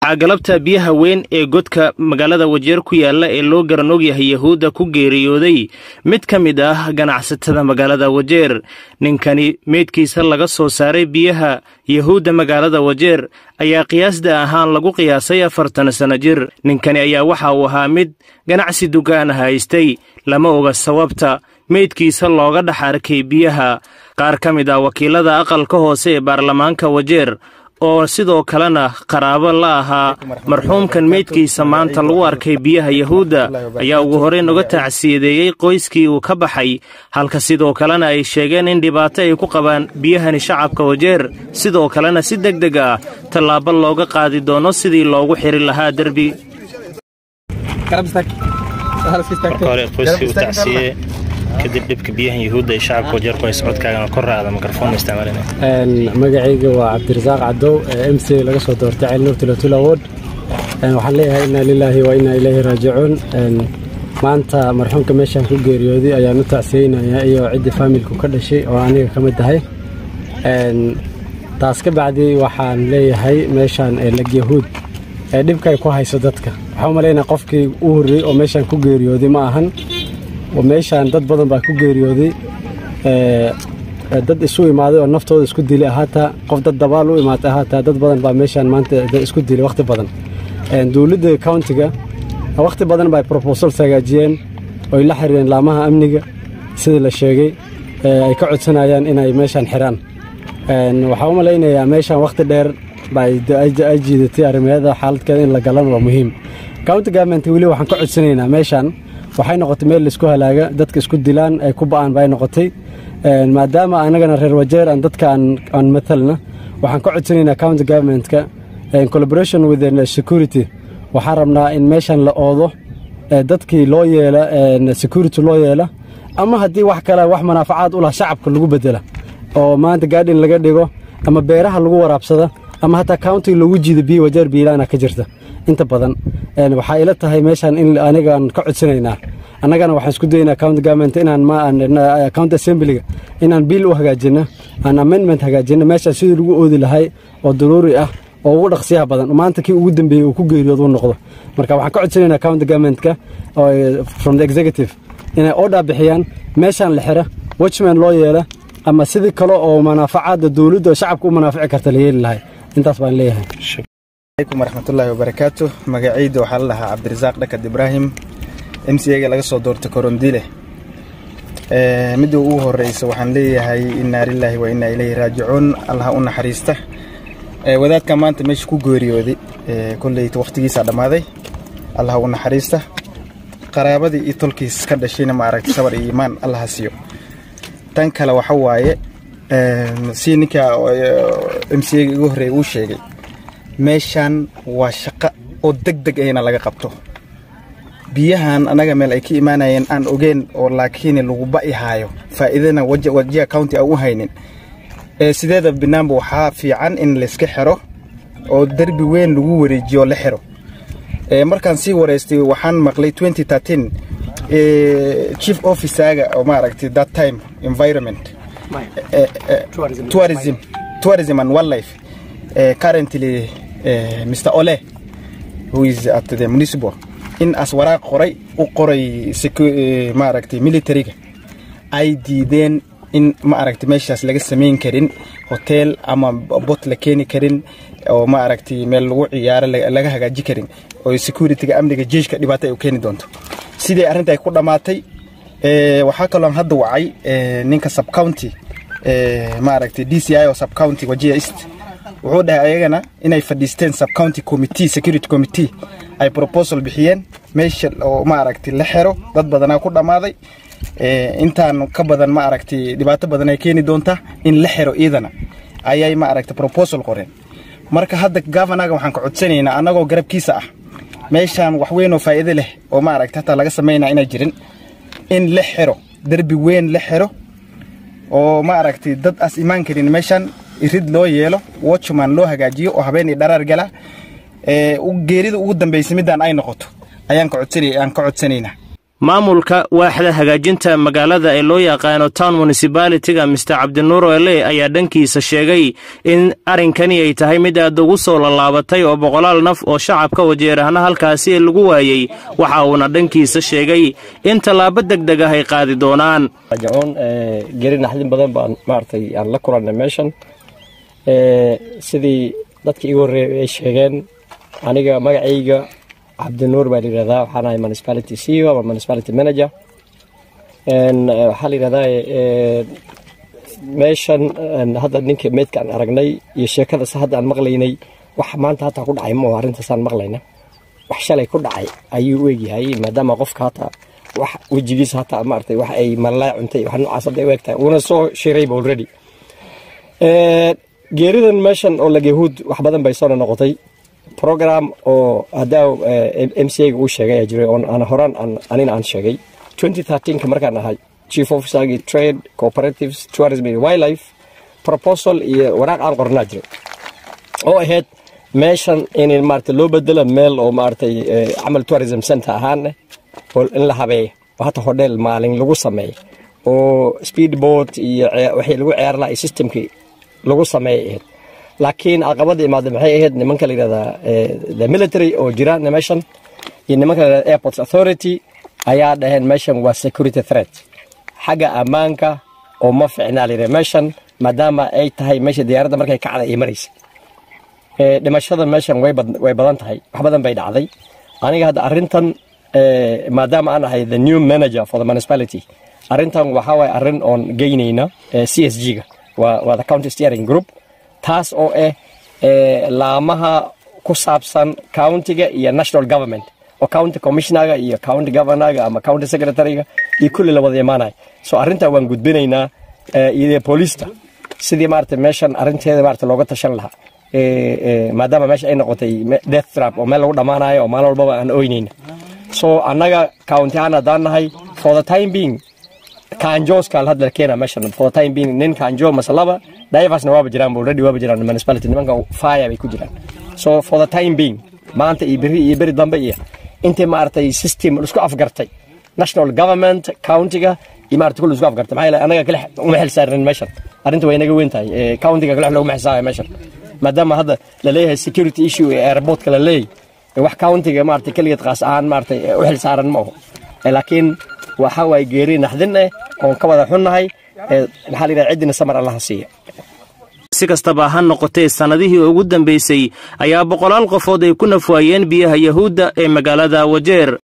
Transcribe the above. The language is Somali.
waxaa galabta biyaha weyn ee godka magaalada wajeer ku yaalla ee loo garan ogyahay yahuudda ku geeriyooday mid ka mid ah ganacsatada magaalada wajeer ninkani meydkiisa laga soo saaray biyaha yahuudda magaalada wajeer ayaa qiyaasda ahaan lagu qiyaasay afartan sanno jir ninkani ayaa waxa uu ahaa mid ganacsi dukaan haystay lama oga sababta meydkiisa looga dhex arkay biyaha qaar ka mid ah wakiilada aqalka hoose ee baarlamaanka wajeer oo sidoo kalena qaraabo la ahaa marxuumkan meydkiisa maanta lagu arkay biyaha yahuudda ayaa ugu horreyn uga tacsiyadeeyey qoyskii uu ka baxay halka sidoo kalena ay sheegeen in dhibaato ay ku qabaan biyahani shacabka wajeer sidoo kalena si deg deg ah tallaabo looga qaadi doono sidii loogu xiri lahaa derbi kadib dhibka biyahan yahuudda ee shacabka wajeer ku hay socodkaagana kor raacda mikrofon isticmaalina magacayga waa cabdirasaaq cadow m c laga soo doortay ceel nuur tulatula ward waxaan leeyahay inaa lilaahi wa inaa ilaahi raajicuun maanta marxuumka meeshaan ku geeriyooday ayaan u tacsiyeynayaa iyo ciddii faamilku ka dhashay oo aniga ka mid tahay taas ka bacdi waxaan leeyahay meeshaan lag yahuud ee dhibkay ku hayso dadka waxaa u malaynaya qofkii u horreeyey oo meeshaan ku geeriyooday ma ahan meeshaan dad badan baa ku geeriyooday dad isu imaaday oo naftooda isku dilay ahaataa qof dad dabaal u imaatay ahaataa dad badan baa meeshaan maanta isku dilay wakhti badan dowladda countiga wakhti badan baa proposals hagaajiyeen oy la xiriireen laamaha amniga sidii la sheegay ay ka codsanayaan inay meeshaan xiraan waxaa u malaynayaa meeshaan wakhti dheer baa ay jiidatay arrimeeda xaaladkeeda in la galan waa muhiim county government weli waxaan ka codsanaynaa meeshaan waxay noqotay meel laisku halaaga dadka isku dilaan ay ku ba'aan bay noqotay maadaama anagana reer wajeer aan dadka aan matalna waxaan ka codsanaynaa county governmentka collaboration with security waxaan rabnaa in meeshan la oodo dadkii loo yeela security loo yeela ama haddii wax kale wax manaafacaad u lah shacabka lagu bedela oo maanta gaadhin laga dhigo ama beeraha lagu waraabsada ama hataa countiga loogu jiida biyo wajeer biilaana ka jirta inta badan waxaa ila tahay meeshaan in anigaan ka codsanaynaa annagana waxaan isku dayaynaa county government inaan county assemblyga inaan biil u hagaajino aan amendment hagaajino meeshaan sidii lagu oodi lahay oo daruuri ah oo ugu dhaqsiyaha badan maanta kii ugu dambeeyey uu ku geeriyooda u noqdo marka waxaan ka codsanaynaa county governmentka from the executive inay order bixiyaan meeshaan la xira watchman loo yeela ama sidii kale oo manaafacaadda dowladda oo shacabka u manaafici karta la yeeli lahay intaas baan leeyahay alaykum waraxmatullaahi wabarakaatu magacayda waxaa la dhahaa cabdirasaaq dhakad ibraahim m c aga laga soo doortay korondile midda ugu horeysa waxaan leeyahay innaa lilaahi wa innaa ilayhi raajicuun allah u naxariista wadaadka maanta meesha ku geeriyooday kolleyta wakhtigiisaa dhammaaday allah u naxariista qaraabadii iyo tolkiis ka dhashayna ma aragtay sabar iyo iimaan allaha siiyo tan kale waxa waaye si ninka m c aga igu horreeya uu sheegay meeshaan waa shaqo oo deg deg ayna laga qabto biyahan annaga meel ay ka imaanayeen aan ogeen oo laakiin lagu ba'i haayo faa'iidana wajiha county aan u haynin sideeda banaanba waxaa fiican in layska xiro oo derbi weyn lagu wareejiyo la xiro markaan sii wareystay waxaan maqlay chief officaga oo maaragtay that time environment tourism tourism and wildlife currently mr ole who is at the municipal in as waraaq qoray u qoray maaragtay militariga ay diideen in maaragtay meeshaas laga samayn karin hotel ama bot la keeni karin oo maaragtay meel lagu ciyaaro laga hagaaji karin oo securityga amniga jeeshka dhibaato ay u keeni doonto sidii arrinta ay ku dhammaatay waxaa kaloon hadda wacay ninka subcounty maaragtay d c i oo subcounty wajiya east wuxuu dhahay ayagana inay fadhiisteen subcounty committee security committee ay proposal bixiyeen meesha oo maaragtay la xero dad badanaa ku dhammaaday intaan ka badan maaragtay dhibaato badan ay keeni doontaa in la xero iidana ayay maaragtay proposal qoreen marka hadda governaga waxaan ka codsanaynaa annagoo garabkiisa ah meeshaan wax weyn oo faa'iido leh oo maaragtay hataa laga samaynaa inay jirin in la xero derbi weyn la xero oo maaragtay dad as imaan karin meeshaan irid loo yeelo watchman loo hagaajiyo oo habeen iyo dharaar gala geerida ugu dambaysa midaan ay noqoto ayaan ka codsanaynaa maamulka waaxda hagaajinta magaalada ee loo yaqaano town municibalityga mister cabdinuur ele ayaa dhankiisa sheegay in arrinkani ay tahay mid aad ugu soo lallaabatay oo boqolaal naf oo shacabka wajeerahna halkaasi lagu waayey waxa uuna dhankiisa sheegay in tallaabo deg deg ah ay qaadi doonaan jacoon geri naxdin badan baan maaragtay aan la kulannay meeshan sidii dadkii igu horreeyay ay sheegeen aniga magacayga cabdinuur baa layidhahdaa waxaan ahay municipality ceo ama municipality manager waxaa layidhahdaa meeshan hadda ninka meydkaan aragnay iyo sheekadaas hadda aan maqlaynay wax maanta hataa ku dhacay ma arrintaasaan maqlayna wax shalay ku dhacay ayuu u egyahay maadaama qofka hataa wax wejigiisa hataa maaragtay wax ay malaa cuntay wax noocaas hadda u egtahay uuna soo shirayba already geeridan meeshan oo lagyahuud wax badan bay soo noqotay program oo haddaa m c a-ga uu sheegay ayaa jiray oon aan horaan anina aan sheegay ka markaan ahay chief officergii trade cooperatives tourism and wildlife proposal iyo waraaq aan qornaa jiray oo ahayd meeshan in maarata loo bedelo meel oo maaragtay camal tourism center ahaaneh oo in la habeeyo oo hata hodheel maalin lagu sameeyo oo speedboat iyo wixii lagu ciyaar laha iyo systemkii lagu sameeyay ahayd laakiin caqabada imaada maxay ahayd nimanka la yidhahdaa the military oo jira meeshan iyo nimanka la yidhahda airports authority ayaa dhaheen meeshan waa security threat xagga ammaanka oo ma ficnaa layidhaha meeshan maadaama ay tahay meesha diyaaradda markay kacda ay maraysa dhimashada meeshan way badan tahay wax badan bay dhacday aniga hadda arrintan maadaama aan ahay the new manager for the municipality arrintan waxaa waay arrin oon geynayna c s g-ga waa the county steering group taas oo ah laamaha ku saabsan countiga iyo national government oo county commissionaga iyo county governorga ama county secretaryga iyo kulli la wada imaanaya so arrintaa waan gudbinaynaa iyo booliista sidii maarata meeshan arrinteeda maarata looga tashan lahaa maadaama meesha ay noqotay death trap oo meel lagu dhammaanayo oo maalin walbaba aan oynayna so annaga county ahaan haddaan nahay for the time being kanjooska la hadla keena meeshan for the time being nin kanjo masalaba divasna waaba jiraan already waaba jiraan municipality nimanka fire bay ku jiraan so for the time being maanta iyo beri iyo beri dambe iyo intii maaragtay system isku afgartay national government countiga iyo maarata kulli isku afgartay maxaa yeelay anaga kale uma xil saarin meeshan arrinta way naga weyn tahay countiga kale looguma xisaabayo meeshan maadaama hadda la leeyahay security issue ee airportka la leeyahay wax countiga maarata keligeed qaas ahaan maarata u xil saaran ma aho laakiin waxa waay geeri naxdin eh oon ka wada xunnahay maxaa la yidhaha ciddina samar allaha siiya si kastaba ha noqotee sannadihii ugu dambaysay ayaa boqolaal qofood ay ku nafwaayeen biyaha yahuudda ee magaalada wajeer